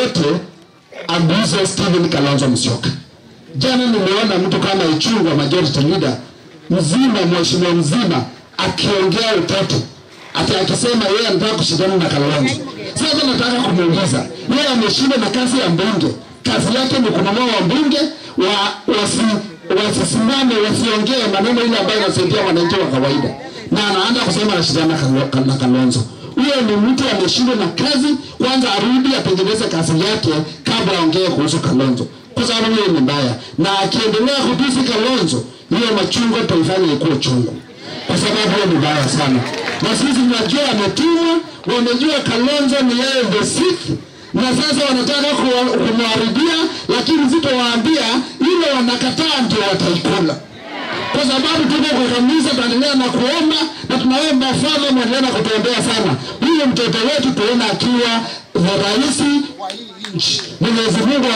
yoyote aguze Stephen Kalonzo Musyoka. Jana nimeona mtu kama Ichung'wa majority leader mzima, mheshimiwa mzima akiongea utoto ati akisema yeye anataka kushindana na Kalonzo. Sasa nataka kumuuliza yeye ameshinda na kazi ya mbunge, kazi yake ni kununua wabunge wa wasi wasisimame wasiongee maneno ile ambayo inasaidia wananchi wa kawaida, na anaanza kusema anashindana na Kalo- na Kalonzo. Huyo ni mtu ameshindwa na kazi, kwanza arudi atengeneze kazi yake kabla aongee kuhusu Kalonzo, kwa sababu hiyo ni mbaya, na akiendelea kutusi Kalonzo, hiyo machungu taifanya ikuwe chungu kwa sababu hiyo ni mbaya sana, na sisi tunajua ametumwa, wamejua Kalonzo ni yeye the sixth, na sasa wanataka kuwa- kumharibia, lakini sitowaambia ile wanakataa ndio wataikula kwa sababu tuko kwa kanisa, tunaendelea na kuomba na tunaomba Father, mwendelea na kutuombea sana huyo mtoto wetu, tuone akiwa rais. Mwenyezi Mungu